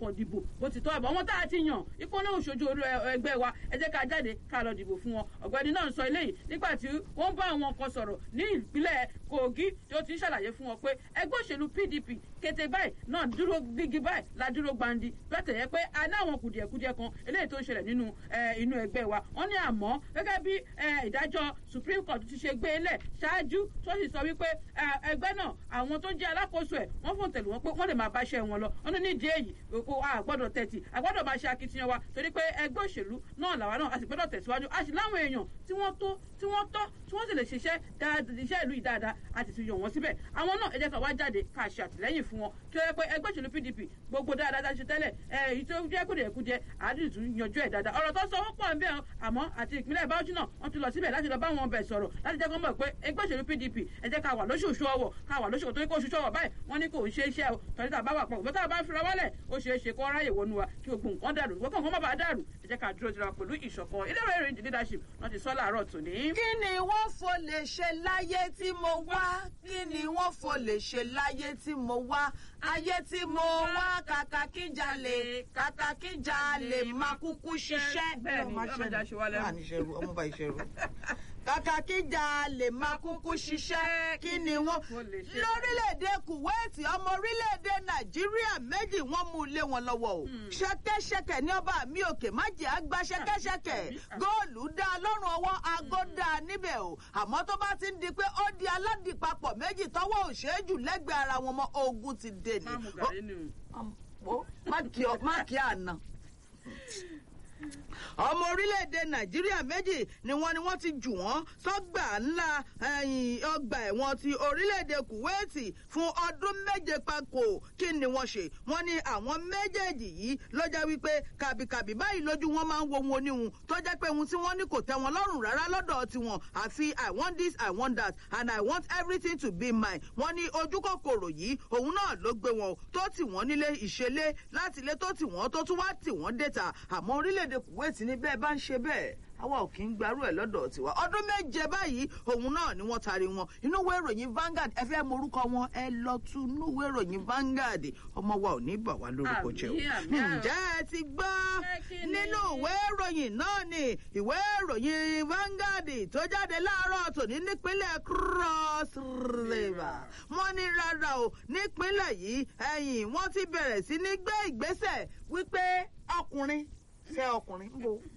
kàn dìbò bó ti tọ́ àbọ̀ wọn tá a ti yàn ipò náà ṣojú olú ẹgbẹ́ wa ẹ jẹ́ ká jáde ká lọ dìbò fún wọn ọ̀gbẹ́ni náà ń sọ eléyìí nígbà tí wọ́n bá àwọn kan sọ̀rọ̀ ní ìpínlẹ̀ kogi tí ó ti ń ṣàlàyé fún wọn pé ẹgbẹ́ òṣèlú pdp kété báyìí náà dúró gbígi báyìí la dúró gbandi bẹ́ẹ̀ tẹ̀yẹ pé a ní àwọn kùdìẹ̀kudiẹ kan eléyìí tó ń ṣẹlẹ̀ nínú inú ẹgbẹ́ wa wọ́n ní àmọ́ gẹ́gẹ́ bí ìdájọ́ supreme court ti ṣe gbé e lẹ̀ ṣáájú tó sì sọ wípé ẹgbẹ́ náà àwọn tó jẹ́ alákòóso ẹ̀ wọ́n fòun tẹ̀lé wọn pé wọ́n lè máa báṣẹ́ wọn lọ wọ́n ní nídìí èyí a gbọ́dọ̀ tẹ̀tì a gbọ́dọ̀ máa ṣe akitiyan wa torí pé ẹgbẹ́ òṣèlú náà làwa náà a sì gbọ́dọ̀ tẹ̀síwájú a sì láwọn èèyàn tí wọ́n tó tí wọ́n tọ́ tí wọ́n sì lè ṣiṣẹ́ iṣẹ́ ìlú yìí dáadáa a sì ti yàn wọ́n síbẹ̀ àwọn náà ẹ jẹ́ ká wá jáde ká ṣe àtìlẹ́yìn fún wọn kí ó yẹ pé ẹgbẹ́ òṣèlú pdp gbogbo dáadáa tá a ṣe tẹ́lẹ̀ èyí tó jẹ́ kúdìẹ̀kúdìẹ àádìí tún yanjú ẹ̀ dáadáa ọ̀rọ̀ tó sọ wọ́n pọ̀ ń bẹ̀ àmọ́ àti ìpínlẹ̀ báwọ́sì náà wọ́n ti lọ síbẹ̀ láti lọ bá wọn bẹ̀ sọ̀rọ̀ láti jẹ́ kó mọ̀ pé ẹgbẹ́ òṣèlú pdp ẹ jẹ́ ká wà lóṣooṣù ọwọ̀ ká wà lóṣooṣù torí kó oṣooṣù ọwọ̀ báyìí wọ́n ní kò ń ṣe iṣẹ́ o tọ́jú tá a bá wà pọ̀ bọ́tà bá fira wálẹ̀ ó ṣeé ṣe kó ráyè wọnú wa kí gbogbo nǹkan dàrú gbogbo nǹkan má bàa dàrú ẹ jẹ́ ká dúró tira pẹ̀lú ìṣọ̀kan ilé ìwé ìròyìn leadership wọ́n ti sọ láàárọ̀ tòní. kí ni wọ́n fò lè ṣe láyé tí mo wá kí ni wọ́n fò lè ṣe láyé tí mo wá ayé tí mo wá kàkà kí jalè kàkà kí jalè máa kúkú ṣiṣẹ́. bẹ́ẹ̀ ni ọmọdé aṣọ wa lẹ́rù. ọmọ bá ìṣẹ̀rù kàkà kí jalè máa kúkú ṣiṣẹ́ kí ni wọ́n lórílẹ̀‐èdè kuwait ọmọ orílẹ̀‐èdè nàìjíríà méjì wọ́n mú ilé wọn lọ́wọ́ o ṣẹkẹ́ṣẹkẹ̀ ní ọba mi òkè má jẹ́ àgbà ṣẹkẹ́ṣẹkẹ̀ góòlù dá lọ́rùn ọwọ́ aago dá níbẹ̀ o àmọ́ tó bá ti ń di pé ó di aládìpapọ̀ méjì tọwọ́ òṣèjù lẹ́gbẹ̀ẹ́ ara wọn mọ́ ogun ti dé ni. má kí àná ọmọ orílẹ̀-èdè nàìjíríà méjì ni wọ́n ni wọ́n ti jù wọ́n sọ́gbà ńlá ọgbà ẹ̀wọ̀n ti orílẹ̀-èdè kuwaiti fún ọdún méje pako kí ni wọ́n ṣe wọ́n ní àwọn méjèèjì yìí ló jẹ́ wípé kàbìkàbì báyìí lójú wọn máa ń wo wọn oníhun tó jẹ́ pé ohun tí wọ́n ní kò tẹ́ wọn lọ́rùn rárá lọ́dọ̀ tiwọn àfi i want this i want that and i want everything to be mine wọ́n ní ojú kòkòrò yìí òun náà ló gbé wọn tó tì wọ́n nílé ìṣẹ̀lẹ̀ láti ilé tó tì wọ́n tó tún wá tì wọ́n déta àmọ́ orílẹ̀-èdè kuwait ní bẹ́ẹ̀ bá ń ṣe bẹ́ẹ̀ àwa ò kí ń gbarú ẹ̀ lọ́dọ̀ tiwa ọdún méje báyìí òun náà ni wọ́n tari wọn inú ìwé ìròyìn Vanguard ẹ fẹ́ morúkọ wọn ẹ lọ tu inú ìwé ìròyìn Vanguard ọmọ wa ò ní bà wá lórúkọ jẹ́ o ǹjẹ́ ẹ ti gbọ́ nínú ìwé ìròyìn náà ni ìwé ìròyìn Vanguard tó jáde láàárọ̀ tòní nípínlẹ̀ Cross River wọ́n ní rárá o nípínlẹ̀ yìí ẹ̀yìn wọ́n ti bẹ̀rẹ̀ sí ní gbé ìgbésẹ̀ wípé ọkùnrin fẹ́ ọkùnrin ń bo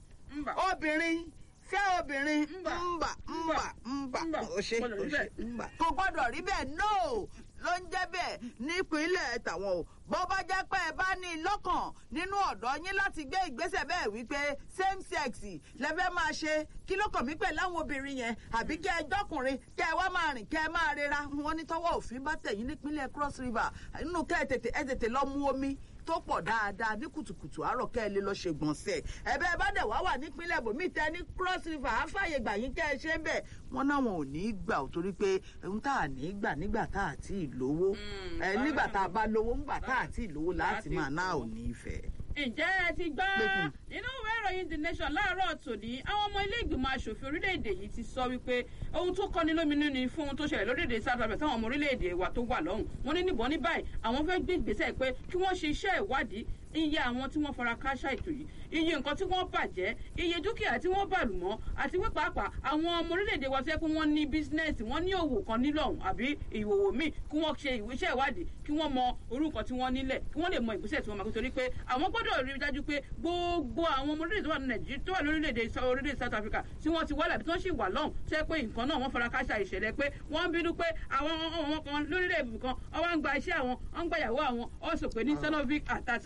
obìnrin fẹ́ obìnrin ńbà ńbà ńbà ó ṣe ó ṣe ńbà. kò gbọ́dọ̀ rí bẹ́ẹ̀ no ló ń jẹ́ bẹ́ẹ̀ nípínlẹ̀ tàwọn o bó bá jẹ́ pé ẹ bá ní lọ́kàn nínú ọ̀dọ́ yín láti gbé ìgbésẹ̀ bẹ́ẹ̀ wípé same sex lẹ́fẹ́ máa ṣe kí ló kàn mí pẹ̀ láwọn obìnrin yẹn àbí kẹ́ ẹ jọ́kùnrin kẹ́ ẹ wá máa rìn kẹ́ ẹ máa rera wọn ní tọwọ́ òfin bá tẹ̀yìn nípínlẹ̀ Cross River nínú kẹ́ ẹ tètè ẹ tètè lọ mú omi tó pọ̀ dáadáa ní kùtùkùtù àárọ̀ kẹ́ ẹ lè lọ ṣe gbọ̀nsẹ̀ ẹ̀bẹ́ ẹ bá dẹ̀ wá wà nípínlẹ̀ bòmí tẹ ní Cross River àfààyè gbà yín kẹ́ ẹ ṣe ń bẹ̀ wọ́n náwọn ò ní í gbà ó torí pé ohun tá à ní í gbà nígbà tá à tí ì lówó ẹ nígbà tá a bá lówó ńgbà tá à tí ì lówó láti máa náà ò ní í fẹ́ ǹjẹ́ ẹ ti gbọ́ nínú ìwé ìròyìn the nation láàárọ̀ tòní àwọn ọmọ ilé ìgbìmọ̀ asòfin orílẹ̀-èdè yìí ti sọ wípé ohun tó kọ́ni lóminú ni fún ohun tó ṣẹlẹ̀ lórílẹ̀-èdè south africa táwọn ọmọ orílẹ̀-èdè wa tó wà lọ́hùn wọn ní níbọn ní báyìí àwọn fẹ́ gbé ìgbésẹ̀ pé kí wọ́n ṣe iṣẹ́ ìwádìí iye àwọn tí wọ́n fara káṣá ètò yìí iye nǹkan tí wọ́n bàjẹ́ iye dúkìá tí wọ́n bàlù mọ́ àti wípé pàápàá àwọn ọmọ orílẹ̀-èdè wa tó yẹ pé wọ́n ní bísínẹ́sì wọ́n ní òwò kan nílọ̀hún àbí ìwòwò míì kí wọ́n ṣe iṣẹ́ ìwádìí kí wọ́n mọ orúkọ tí wọ́n nílẹ̀ kí wọ́n lè mọ ìgbésẹ̀ tí wọ́n máa kó torí pé àwọn gbọ́dọ̀ rí dájú pé gbogbo àwọn ọmọ orílẹ̀-èdè tó wà ní nàìjíríà tó wà lórílẹ̀-èdè orílẹ̀-èdè south africa tí wọ́n ti wálẹ̀ àbí tí wọ́n sì wà lọ́hùn tó yẹ pé nǹkan náà wọ́n fara káṣá ìṣẹ̀lẹ̀ pé wọ́n ń bínú pé àwọn ọmọ kan lórílẹ̀-èdè kan wọ́n ń gba iṣẹ́ àwọn wọ́n ń gba ìyàwó àwọn ó sọ pé ní xenophobic attack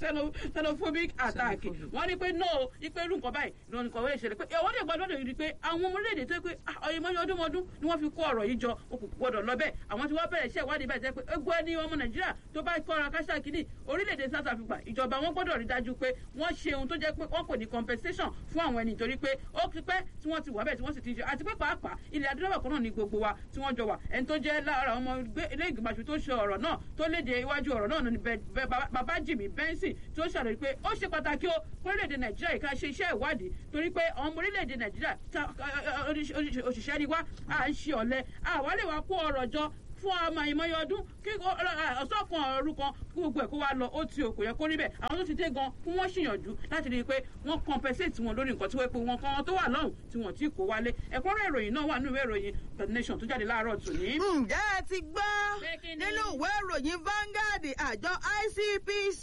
xenophobic attack wọ́n ní pé no ipe irú nǹkan báyìí ló ní kọ̀wé ìṣẹ̀lẹ̀ pé ìwọ́n lè gbọ́dọ̀ rí i pé àwọn ọmọ orílẹ̀-èdè tó yẹ pé ọyẹmọ́yẹ ọdúnmọ́dún ni wọ́n fi kó ọ̀rọ̀ yìí jọ okùn gbọ́dọ̀ lọ bẹ́ẹ̀ àwọn tí wọ́n bẹ̀rẹ̀ iṣẹ́ ìwádìí báyìí jẹ́ pé egbò ẹni ọmọ nàìjíríà tó bá kọ́ra káṣá kínní orílẹ̀-èdè south africa ìjọba wọn gbọ́dọ̀ rí dájú pé wọ́n ṣe ohun tó jẹ́ pé wọ́n kò ní compensation fún àwọn ẹni nítorí pé ó ti pẹ́ tí wọ́n ti wà bẹ́ẹ̀ tí wọ́n sì ti ṣe àti pé pàápàá ilẹ̀ adúláwọ̀ kan náà ní gbogbo wa tí wọ́n jọ wà ẹni tó jẹ́ lára ọmọ ilé ìgbìmọ̀ aṣòfin tó ṣe ọ̀rọ̀ náà tó léde iwájú ọ̀rọ̀ náà ní bàbá jimmy benson tí ó ṣàlàyé pé ó ṣe pàtàkì ó orílẹ̀-èdè nàìjíríà yìí ká ṣe iṣẹ́ ìwádìí torí pé àwọn ọmọ orílẹ̀-èdè nàìjíríà òṣìṣẹ́ ni wá à ń ṣe ọ̀lẹ àwa lè wá kó ọrọ̀ jọ fún ọmọ ìmọ̀ye ọdún kí ọ̀sán kan ọ̀rú kan kí gbogbo ẹ̀ kó wa lọ ó ti òkò yẹ kó rí bẹ́ẹ̀ àwọn tó ti dé gan kí wọ́n ṣìyànjú láti rí i pé wọ́n compensate wọn lórí nǹkan tí wọ́n pe wọn kan tó wà lọ́hùn tí wọ́n ti kó wálé ẹ̀kúnrẹ́ ìròyìn náà wà nínú ìwé ìròyìn the nation tó jáde láàárọ̀ tòní. ǹjẹ́ ẹ ti gbọ́ nínú ìwé ìròyìn Vanguard àjọ ICPC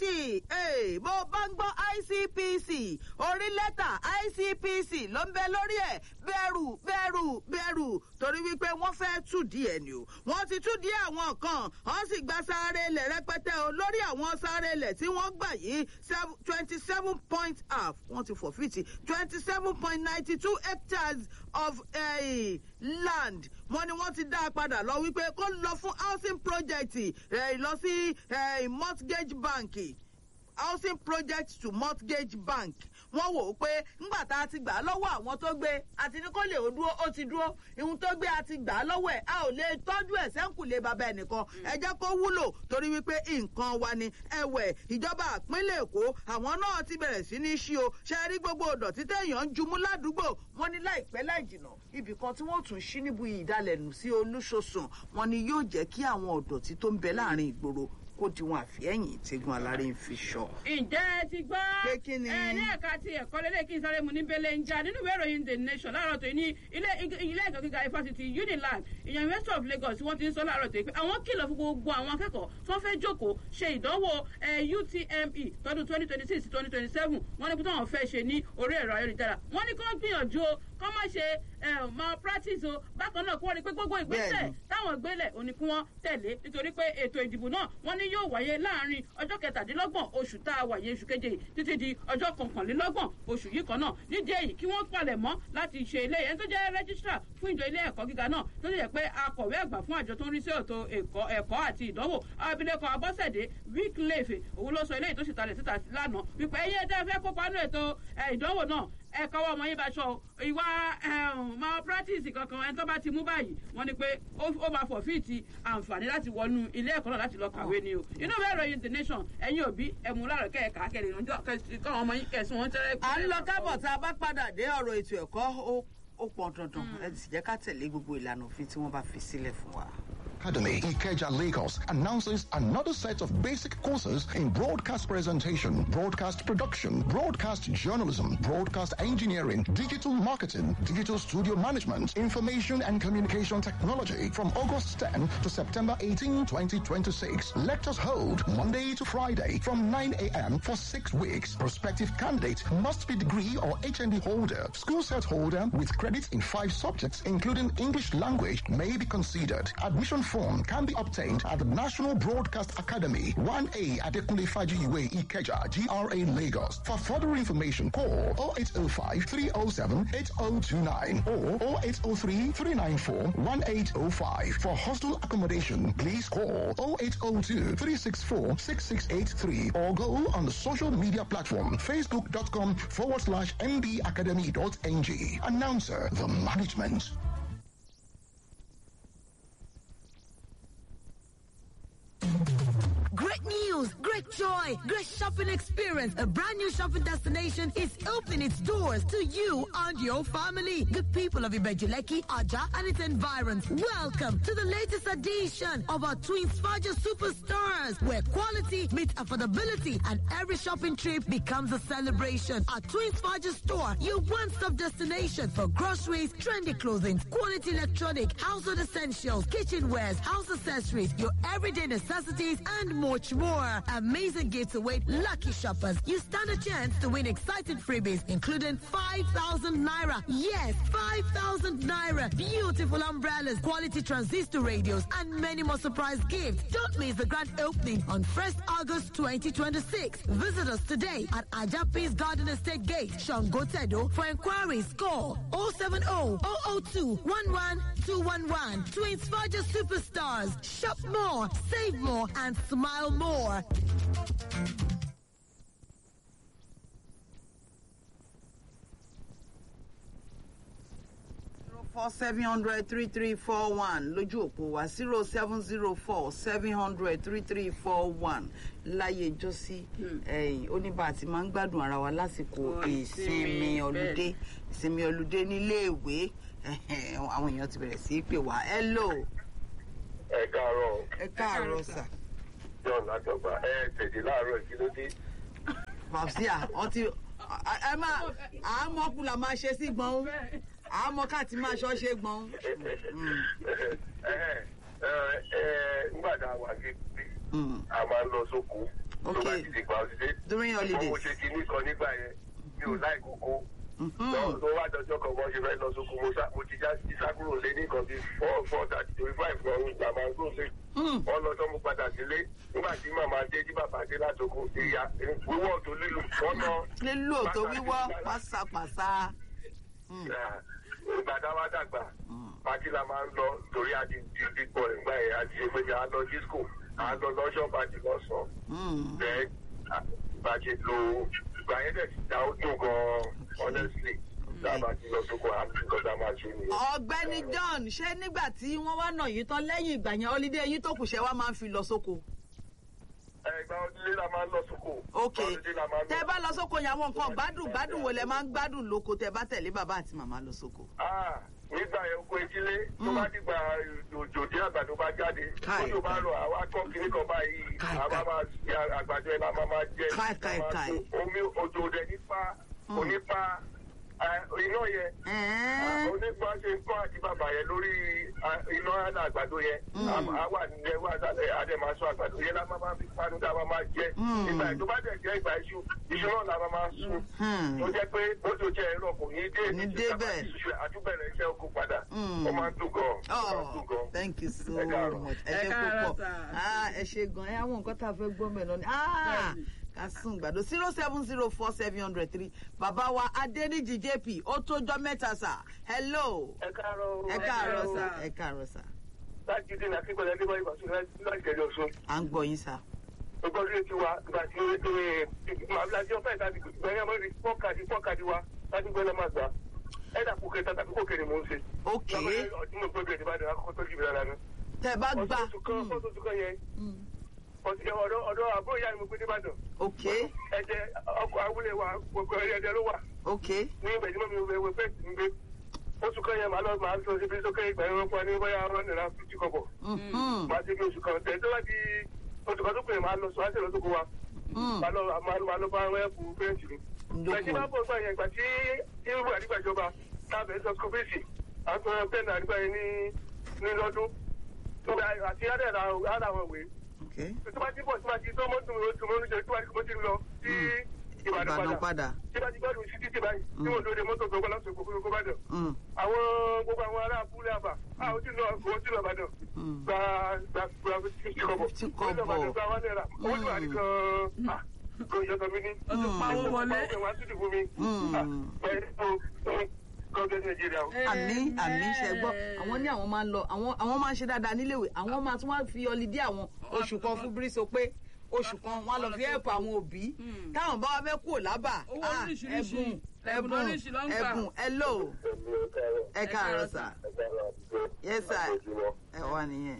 bó bá ń gbọ́ ICPC orí lẹ́tà ICPC ló ń bẹ lórí ẹ̀ bẹ̀rù bẹ̀rù bẹ̀rù torí wípé wọ́n fẹ́ túdí ẹ̀ ni o wọ́n ti túdí àwọn kan wọ́n sì gba sáré ilẹ̀ rẹpẹtẹ o lórí àwọn sáré ilẹ̀ tí wọ́n gbà yìí twenty seven point half wọ́n ti fọ̀fìtì twenty seven point ninety two hectares of uh, land wọ́n ní wọ́n ti dá a padà lọ wípé kó lọ fún housing project lọ sí mortgage bank housing project to mortgage bank wọ́n wò ó pé ńgbà tá a ti gbà á lọ́wọ́ àwọn tó gbé àti ní kó lè ó dúró ó ti dúró ihun tó gbé a ti gbà á lọ́wọ́ ẹ̀ a ò lè tọ́jú ẹ̀ sẹ́ńkùlé bàbá ẹnìkan ẹ jẹ́ kó wúlò torí wípé nǹkan wa ni ẹ̀wẹ̀ ìjọba ìpínlẹ̀ èkó àwọn náà ti bẹ̀rẹ̀ sí ní ṣí o ṣe rí gbogbo ìdọ̀tí téèyàn ń jumú ládùúgbò wọ́n ní láìpẹ́ láì jìnà ibì kan tí wọ́n tún ṣí níbu ìdálẹ́nu sí olúṣosùn wọ́n ní yóò jẹ́ kí àwọn ìdọ̀tí tó ń bẹ láàrin ìgboro kó di wọn àfihẹ́yìn tẹ́gun aláré ń fi sọ. ǹjẹ́ ẹ ti gbọ́ Pé kí ni? ẹ ní ẹ̀ka ti ẹ̀kọ́ lélẹ̀ kí n sáré mu ní bẹ́lẹ̀ ń jà nínú ìwé ìròyìn the nation láàárọ̀ tó ní ilé ilé ẹ̀kọ́ gíga ifásitì unilag ìyẹn university of lagos wọ́n ti ń sọ láàárọ̀ tó pé àwọn kìlọ̀ fún gbogbo àwọn akẹ́kọ̀ọ́ tó ń fẹ́ jókòó ṣe ìdánwò utme tọdún twenty twenty six twenty twenty seven wọ́n ní kí wọ́n fẹ́ ṣe ní orí ẹ̀rọ ayélujára wọ́n ní kí wọ́n gbìyànjú o kọ́ má ṣe malpractice o bákan náà kí wọ́n rí pé gbogbo ìgbésẹ̀ Bẹ́ẹ̀ni. táwọn gbélẹ̀ òní kí wọ́n tẹ̀lé nítorí pé ètò ìdìbò náà wọ́n ní yóò wáyé láàrin ọjọ́ kẹtàdínlọ́gbọ̀n oṣù tá a wà yẹn oṣù keje yìí títí di ọjọ́ kọkànlélọ́gbọ̀n oṣù yìí kan náà nídìí èyí kí wọ́n palẹ̀ mọ́ láti ṣe ilé ẹni tó jẹ́ rẹ́gísítà fún ìjọ ilé ẹ̀kọ́ gíga náà tó lè jẹ́ pé akọ̀wé àgbà fún àjọ tó ń rí sí ètò ẹ̀kọ́ ẹ̀kọ́ àti ìdánwò abilékọ abọ́sẹ̀dé wíkìlẹ̀fẹ̀ òun ló sọ eléyìí tó sì talẹ̀ síta lánàá wípé ẹyẹ tẹ́ fẹ́ kópa nínú ètò ẹ̀, ìdánwò náà ẹ kọ́wọ́ ọmọ yín bá ṣọ o. ìwà malpractice kankan ẹni tó bá ti mú báyìí wọ́n ní pé ó ó máa fọ̀fíìtì àǹfààní láti wọnú ilé ẹ̀kọ́ náà láti lọ kàwé ni o inú ìwé ìròyìn the nation ẹ̀yin òbí ẹ̀mú láàrọ̀ kẹ́ẹ̀ka kẹ́lẹ̀ ìrànjọ́ kọ́ ọmọ yín kẹ̀sùn wọn tẹ́lẹ̀. à ń lọ kábọ̀ tá a bá padà dé ọ̀rọ̀ ètò ẹ̀kọ́ ó ó pọn dandan ẹ sì jẹ́ ká tẹ̀lé gbogbo ìlànà òfin tí wọ́n bá fi sílẹ̀ fún wa. Academy, Ikeja, Lagos, announces another set of basic courses in broadcast presentation, broadcast production, broadcast journalism, broadcast engineering, digital marketing, digital studio management, information and communication technology from August 10 to September 18, 2026. Lectures hold Monday to Friday from 9 a.m. for six weeks. Prospective candidate must be degree or HND holder, school set holder with credits in five subjects, including English language, may be considered. Admission form can be obtained at the National Broadcast Academy, 1A Adekunle Fajiwe Ikeja, GRA Lagos. For further information, call 0805 307 8029 or 0803 394 1805. For hostel accommodation, please call 0802 364 6683 or go on the social media platform facebook.com forward slash mbacademy.ng. Announcer, the management. Great news, great joy, great shopping experience. A brand new shopping destination is opening its doors to you and your family. Good people of Ibejuleki, Aja, and its environs. Welcome to the latest edition of our Twins Faja Superstars, where quality meets affordability and every shopping trip becomes a celebration. Our Twins Faja store, your one-stop destination for groceries, trendy clothing, quality electronic, household essentials, kitchenwares, house accessories, your everyday necessities, and much more. Amazing gifts await lucky shoppers. You stand a chance to win exciting freebies, including 5,000 naira. Yes, 5,000 naira. Beautiful umbrellas, quality transistor radios, and many more surprise gifts. Don't miss the grand opening on 1st August 2026. Visit us today at Ajapis Garden Estate Gate, Shangotedo. For inquiries, call 070 002 11211. Twins Faja Superstars. Shop more, save more, and smile more. four seven hundred three three four one lójú òpó wa zero seven zero four seven hundred three three four one láyé ìjọsí ẹ̀yìn oníbà àti máa ń gbádùn ara wa lásìkò Ọ̀, ìsinmi ìsinmi, ọlùdé ìsinmi ọlùdé níléèwé àwọn èèyàn ti bẹ̀rẹ̀ sí í pè wá hello ẹ káàárọ̀ ẹ káàárọ̀ sà. john látọgbà ẹ tètè láàárọ̀ kí ló dé. fàbíà ọtí ẹ máa àámọ́kù la máa ṣe sí gbọ̀n àámọ́ káàtì máa ṣọ́ ṣe gbọ̀n. nígbà tá a wà kékeré a máa ń lọ sóko tó bá Okay. ti di gba ọsídé. During holidays. mo ṣe kinní kan nígbà yẹn mi ò láì kókó. Lọ- tó wá dọjọ́ kan wọ́n ṣe fẹ́ lọ sóko mo sá- mo ti já sísá kúrò lé ní nǹkan bíi four four thirty twenty five ọ̀hún ìgbà máa ń gbó sí. wọ́n lọ sọ mo padà sílé nígbà tí màmá dé tí bàbá dé látòkò ìyá wíwọ́ tó lílù wọ́n ná. lílò tó wíwọ́ pàṣàpàṣà. ìgbà tá a wá dàgbà pàtí la máa ń lọ torí a ti di dípọ̀ nígbà yẹn a ti ṣe pé a lọ disco a lọ lọ́ṣọ́ pàtí lọ́sàn-án bẹ́ẹ̀ bá ṣe lo ìgbà yẹn dẹ̀ ti ta ó dùn gan-an honestly tá a bá ti lọ sóko àti nǹkan tá a máa ṣe nìyẹn. ọ̀gbẹ́ni john ṣé nígbà tí wọ́n wá nà yín tán lẹ́yìn ìgbà yẹn holiday yín tó kù ṣe wá máa ń fi lọ sóko. ẹgbẹ́ ọdúnlé la máa ń lọ sóko. ok ọdúnlé la máa ń lọ. tẹ bá lọ sóko yẹn àwọn nǹkan gbádùn gbádùn wo lẹ máa ń gbádùn lóko tẹ bá tẹ̀lé bàbá àti màmá lọ sóko. Ah, nígbà yẹn oko etílé tó bá dìgbà òjò dé àgbàdo bá jáde Káì, tó bá káì. rọ àwa kọ́ kiri kan báyìí Káì, àwa káì. máa ṣe àgbàdo ẹ̀ la máa máa jẹ Káì, káì, máa káì. tó omi òjò dẹ̀ nípa onípa eh, iná yẹn Ẹ̀ẹ́n. onípa ṣe ń kọ́ àti bàbà yẹn lórí ah, iná àná àgbàdo yẹn àwa nílẹ̀ wà sálẹ̀ adé máa sọ àgbàdo yẹn la máa máa fi panu tá a máa máa jẹ ìgbà yẹn tó bá dẹ̀ jẹ́ ìgbà iṣu iṣu náà la máa máa sun Hmm. tó jẹ́ pé ó tó jẹ́ ẹ̀rọ kò ní dé Ní débẹ̀. àtúbẹ̀rẹ̀ iṣẹ́ oko padà Mm. ó máa ń dùn gan ó máa ń Oh, dùn gan. thank you so Ẹ káàárọ̀. much. ẹ Ẹ ṣe káàárọ̀ púpọ̀ sà. Ah, ẹ ṣe gan ẹ àwọn nǹkan tá a fẹ́ gbọ́ mẹ́lọ ni Ah, Bẹ́ẹ̀ni. ká sùn gbàdo zero seven zero four seven hundred three bàbá wa adéníjì jp ó tójọ́ mẹ́ta sà hello ẹ káàárọ̀ ẹ káàárọ̀ káàárọ̀ sà sà. ẹ káàárọ̀ sà láti dín ní akíkọ̀ọ́ ẹni bá ìbàṣọ láti jẹjọ sún. à ń gbọ́ yín sà. gbogbo ọdún tí wa ìgbà tí màbílájí ọ̀fẹ́ ìtàdí gbẹ̀yìn ọmọ rí fọ́ọ̀kadì fọ́ọ̀kadì wa láti gbẹ́ lọ́mọ àgbà ẹ̀dà kò kẹta tàbí kò kéré mò ń ṣe. ok ọdún mo gbọ́dọ̀ ìdíbàdàn akọ́kọ́ tó jù mí lára nù. tẹ bá gbà ọdún kan Hmm. fọ́ọ̀tún kan yẹn Hmm. ọ̀dọ̀ ọ̀dọ̀ àbúrò ìyá mi mo gbé débàdàn. ok ẹ̀jẹ̀ ọkọ̀ awúlé wa gbogbo ẹ̀jẹ̀ ló wà. ok ní ìgbẹ̀jìmọ́ mi wẹ̀ wẹ̀ fẹ́ẹ̀sì ń gbé. oṣù kan yẹn màá lọ màá lọ síbi sókè ìgbà yẹn wọ́n fún wa ní bóyá wọ́n nira fíjì kọ̀kọ̀. Mhm. màá ti fi oṣù kan tẹ̀ tó bá di oṣù kan tó pè é màá lọ sọ àṣẹ lọ sóko wa. Hmm. màá lọ màá lọ bá wọn ẹ̀kú fẹ́ẹ̀sì ni. Ndókun. Ìgbà tí bá bọ̀ gbà yẹn ìgbà tí irú àdìgbàjọba tábẹ̀ sọ school fees àtúnṣe pẹ́ẹ́nì àdìgbà yẹn ní ní lọ́dún. Nígbà àti àdàrà àwọn ìwé. ok Tó bá ti bọ̀ tó bá ti tó mọ́tò tó mọ́ oúnjẹ tó bá ti mo ti lọ sí Ìbàdàn ìbàdàn padà. padà. Tí bá ti gbádùn sí títì báyìí tí mo lóde mọ́tò tó gbọ́ láti òkú kó bá dàn. Hmm. Àwọn gbogbo àwọn ará abúlé àbà a ò tí lọ owó tí lọ Ìbàdàn. Hmm. Gba gba gba fifty kọ́bọ̀. Fifty Ó lọ kọ́bọ̀. Ìbàdàn gba one naira. Owó tí wà ní kan ah kò yọ sọ mi ní. ó ti pa owó wọlé. Wọ́n á tún dìbò mi. Hmm. Gọ́ọ̀dẹ̀ Nàìjíríà o. àmì àmì ṣe gbọ́ àwọn ní àwọn máa ń lọ àwọn àwọn máa ń ṣe dáadáa níléèwé àwọn máa tún wá fi ọlídé àwọn oṣù kan fún bírísọ pé oṣù kan wọn á lọ fi ẹ̀pọ̀ àwọn òbí táwọn bá wá fẹ́ kúrò lábà Owó ah, oríṣiríṣi, ẹ̀bùn ẹ̀bùn ẹ̀bùn oríṣi ló ń gbà. ẹ̀bùn hello ẹ káàárọ̀ sà yes sir ẹ wà nìyẹn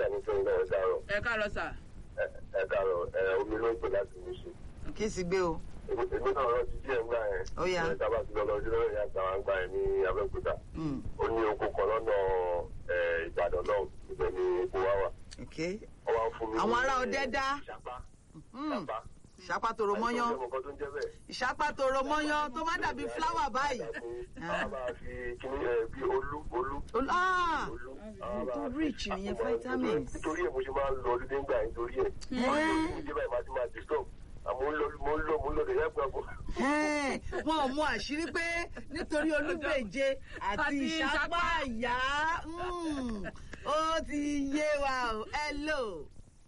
ẹ káàárọ̀ sà. Ẹ káàárọ̀ ẹ omi ló ń pè láti mú sí. kí sì gbé o Èmi náà rántí díẹ̀ ńgbà yẹn. Ó yá. Ẹ tábà ti lọ lọ sí lọ́rọ̀ ìyá àgbà ńgbà yẹn ní Abẹ́òkúta. Hmm. Ó ní oko kan lọ́nà ẹ̀, Ìbàdàn náà ibẹ̀ ni oko wa wà. ok Wọ́n wá ń fún mi ní, Àwọn ará ẹ̀, Ọdẹ dá. Ìṣàpá. Hmm. Ìṣàpá. ìṣàpàtòrò mọ́yán Àìsàn ọmọ kan tó ń jẹ́ bẹ́ẹ̀. ìṣàpàtòrò mọ́yán tó má dàbí fúláwà báyìí. Àwọn máa fi kíní ẹ̀ bí olú olú. Olú- ah! Olú. tó rich nìyẹn, vitamins. Nítorí ẹ̀ mo ṣe máa ń lọ ọdún nígbà yẹn torí ẹ̀. Wọ́n á lọ sí ìjọba ìmáà ti máa disturb. Àmọ́ mo ń lọ mo ń lọ mo ń lọ lè yẹ gbàgbọ́. Ẹ́ẹ̀, wọn ò mú àṣírí pé nítorí olúbèje àti Àti ìṣápá àyà mm, ó ti yé wa o hello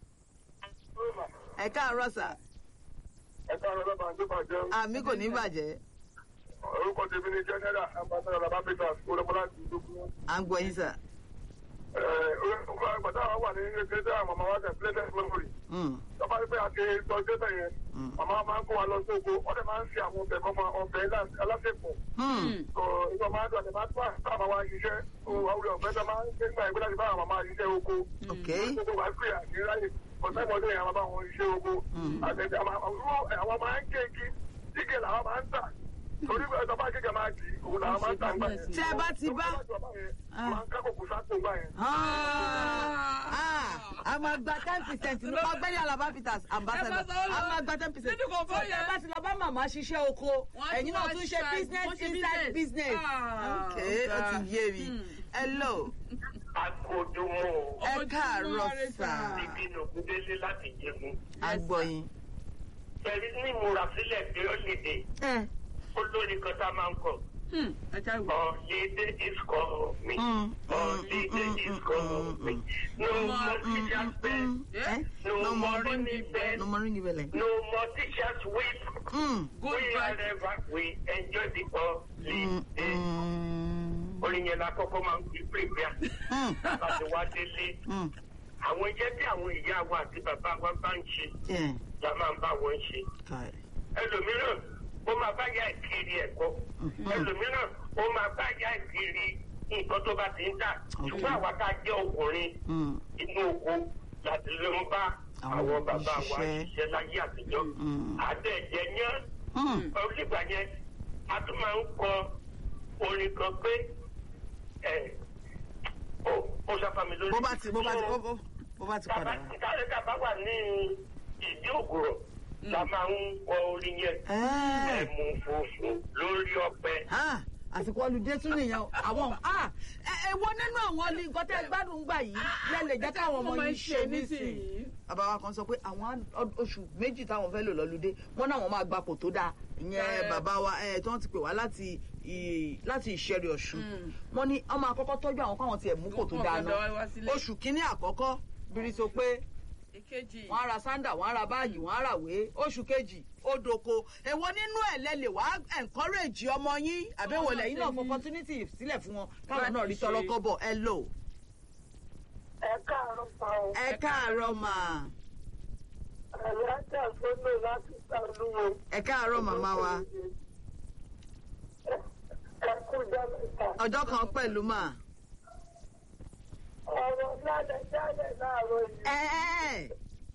ẹ káàárọ̀ sà Ẹ káàárọ̀ lọ́ba àti bàjẹ́. àmì kò ní bàjẹ́ Orúkọ tèmi ni Jẹ́nẹ́rà Ambassador Labapita Olúmọlá ti dókun. à ń gbọ́ yín sà. Orúkọ àgbàdo àwọn wà ní ẹgbẹ́ tí àwọn màmá wa tẹ̀ plẹ́tẹ̀ memory. Mm, Tọ́ba pé a ti tọ́jú ẹ̀bẹ̀ yẹn. Màmá máa ń kó wa lọ sí oko. Wọ́n dẹ̀ máa ń fi àwọn ọbẹ̀ kan máa ọbẹ̀ alásèpọ̀. mm, Ìgbà máa ń dùn àti máa tún àti bá wa ṣiṣẹ́. Àwùjọ ọ̀fẹ́ tó máa ń gbé nígbà ìgbé láti bá àwọn màmá ṣiṣẹ́ oko. ok Gbogbo wa pè àti ráyè. Ọ̀sẹ̀ mọ́lẹ́ yẹn àwọn bá wọn ṣiṣẹ́ oko. Àtẹ̀tẹ̀ àwọn máa ń gé igi. Igi làwọn máa ń tà. torí pé ẹ̀sọ́ bá kékeré máa di òun làwọn máa ń tà ń gbà yẹn. Tẹ́ ẹ bá ti bá- máa ń kákòkò sápò gbà yẹn. Ah, a máa gba ten percent ní ọgbẹ́ni alaba peters ambassador Ẹ bá sọ ọ́ lọ. a máa gba ten percent Nínú kò fọ́ yẹn. ẹ bá ti lọ bá màmá ṣiṣẹ́ oko Wọ́n á ẹ̀yin tún náà wá tún ṣe ṣe- business wọ́n ṣe inside business. business Ah, ok ó ti ọ̀gá. yé mi hello Akójúmọ́ ẹ káàárọ̀ sà ìbínú kúndélé láti jẹun. agbọ̀yin. Pẹ̀lú ní ìmúrasílẹ̀ tí ó lè dé, ẹ olórí kan tá a máa ń kọ̀. Hmm, ẹ já ìwọ. Holiday is coming. Mm, Holiday mm, is mm, coming. No more teachers bell. ẹ No more ringing bell. no more ringing bell. No more teachers weep. Mm, We Goodbye. wherever we enjoy the mm, holiday. mm, Orin yẹn la kọ́kọ́ máa ń fi pèpè mm, àbá ti wá délé. mm, Àwọn iṣẹ́ tí àwọn ìyá wa àti bàbá wa bá ń ṣe yeah, la máa ń bá wọn ṣe. got it. Ẹlòmíràn ó máa bá yá ìkiri ẹ̀kọ́. Ẹlòmíràn ó máa bá yá ìkiri nǹkan tó bá ti ń tà. Ṣùgbọ́n àwa tá a jẹ́ ọkùnrin Mm, inú oko láti ló ń bá Àwọn àwọn bàbá wa òṣìṣẹ́. ṣiṣẹ́ láyé àtijọ́. Mm. Àtẹ̀jẹ̀ yẹn mm, olùgbà yẹn a tún máa ń kọ orin kan pé ẹ ó ó sáfàmì lórí. bó bá ti bó bá ti bó- bó- bó bá ti padà wá. Táyé tàbá wà ní ìdí ògùrọ̀ la máa ń kọ orin yẹn. Ẹ. Ẹ̀mú funfun lórí ọ̀pẹ. Ah, àsìkò ọlùdé tún nìyẹn o. àwọn ah, ẹ ẹ wo nínú àwọn ní nǹkan tẹ́ gbádùn gbà yìí lẹ́lẹ̀ jẹ́ káwọn ọmọ yìí ṣe nísìnyí. bàbá wa kan sọ pé àwọn á- oṣù méjì táwọn fẹ́ lò lọ́lùdé wọ́n náà wọ́n máa gbapò tó dáa ìyẹn Ẹ. bàbá wa ẹ tí wọ́n ti pè wá láti ì- láti ìṣẹ́rí ọ̀ṣun wọ́n ní ọmọ àkọ́kọ́ tọ́jú àwọn káwọn tiẹ̀ mú kò tó Wọ́n dáa gbọ́dọ̀ náà wá sílé. oṣù kínní àkọ́kọ́ bírí so pé ìkejì. wọ́n á ra sándà wọ́n á ra báàgì wọ́n á ra ìwé oṣù kejì ó doko èwo nínú ẹ̀ lẹ́lẹ̀ wá encourage ọmọ yín àbẹ̀wò lẹ́yìn náà fọ opportunity sílẹ̀ fún wọn káwọn náà rí tọrọkọ bọ̀ ẹ lò Ẹ káàárọ̀ pa ọ́. ẹ káàárọ̀ mà Àyájá gbọ́dọ̀ láti sàlúwo. ẹ káàárọ̀ màmá wa Ẹ kú jẹ́ mẹ́ta. ọjọ́ kan pẹ̀lú mà Ọ̀rọ̀ lálẹ́ jálẹ̀ láàárọ̀ yìí. ẹ ẹ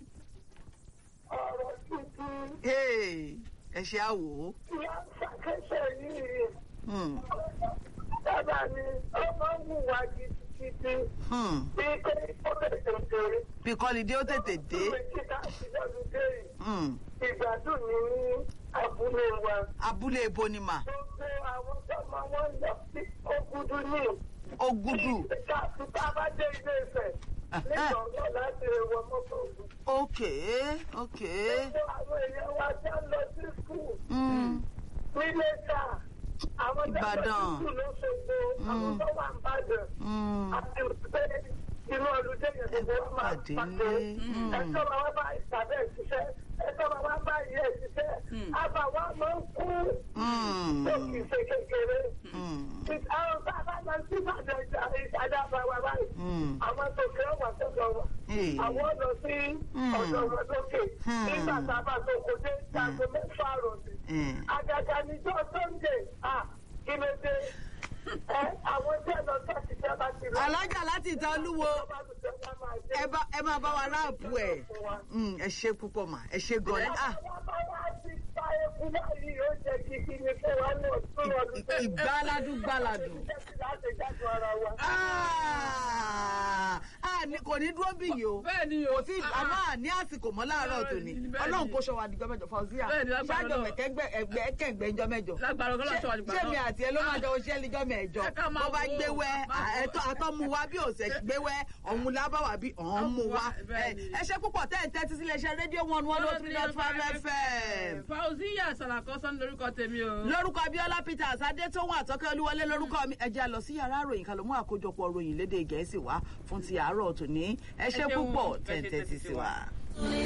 Ọ̀rọ̀ tuntun. ẹ ẹ ṣe àwò Ìyá ṣàkẹ́sẹ̀ yìí. Hmm, Bàbá mi, ọmọ wù wá gidigidi. hmm. Bí pé ó lè tètè. bí kọ́lidé ó tètè dé Ìwé kíkà sí lọ́dún dé yìí. Hmm, Ìgbádùn mi ní abúlé wa. abúlé ebo ni mà Gbogbo àwọn tọ́mọ wọn lọ sí Ògùdù ní. ó gúdù Ìgbà tí tá a bá dé ilé Ifẹ̀. Nígbà náà láti wọ mọ́tò Ògùn. ok ok Gbogbo àwọn èèyàn wa já lọ sí skul. Hmm, Nílé ká. Àwọn tó lọ sí Ìbàdàn. skul lóṣogbo. Àwọn tó wà ń bàdàn. hmm. àti pé inú ọdún tẹ̀yẹ̀ gbogbo wa máa Pàdé pàdé. ńlé. ẹ̀tọ́ máa wá bá ìpàdé ìṣiṣẹ́ ẹ̀tọ́ máa wá bá ìyẹ́ ìṣiṣẹ́ àbá wa máa ń kú Hmm, tó kì í ṣe kékeré. hmm, àwọn bàbá máa ń tí ìpàdé ìṣàdá bá wa báyìí. hmm. àwọn tó kẹ́ wà sọ́dọ̀ wa. Hey. àwọn lọ sí ọ̀dọ̀ wọn lókè. Hmm. nígbà tá a bá tó kó dé ìdáàbò mẹ́fà rọ̀lẹ́. Hmm. àgàgà níjọ́ sunday ah kí ló dé. ẹ àwọn tí ẹ lọ sọ́ọ̀tì tí a bá ti lọ. alájà láti ìta olúwo ẹ bá ẹ máa bá wa ráàpù ẹ Mm, ẹ ṣe púpọ̀ mà ẹ ṣe gan ni ah ì- ìgbáládùn gbáládùn Ah, ah, ní- kò ní dúró bí yìí o bẹ́ẹ̀ ni o. kò tí àmọ́ àní àsìkò mọ́ láàárọ̀ tòní Bẹ́ẹ̀ ni. ọlọ́run kó ṣọwọ́ àdìjọ́ mẹ́jọ fọ́síà Bẹ́ẹ̀ ni, lágbára ṣáàjọ Ọlọ́run. mẹ̀kẹ́gbẹ́ ẹgbẹ́ kẹ̀gbẹ́ ìjọ mẹ́jọ lágbára ọgọ́lá ṣọwọ́ àdìgbà ṣé náà. mi àti ẹ ló máa jọ oṣẹ́ níjọ́ mẹ́jọ Ẹ ká máa bó bá wò ó, gbé wẹ́ máa wò ó. ẹ̀tọ́ àtọ́mu wa bí òsè gbé wẹ́ ọ̀hún lábáwá bí ọ̀hún mu wa Bẹ́ẹ̀ ni. ẹ ṣe púpọ̀ tẹ́ ẹ̀ tẹ́tí sílé iṣẹ́ rédíò one one oh three dot five fm fauziya salakọsán lórúkọ tèmi o. lórúkọ abiola peters adétòun àtọkẹ olúwọlé lórúkọ mi ẹ jẹ́ a lọ sí yàrá ìròyìn ká ló mú àkójọpọ̀ ròyìn lédè gẹ̀ẹ́sì wá fún ti àárọ̀ tòní ẹ ṣe Ẹ ṣeun, púpọ̀ ẹ ṣe tẹ̀ ń tẹ́tí sí wa.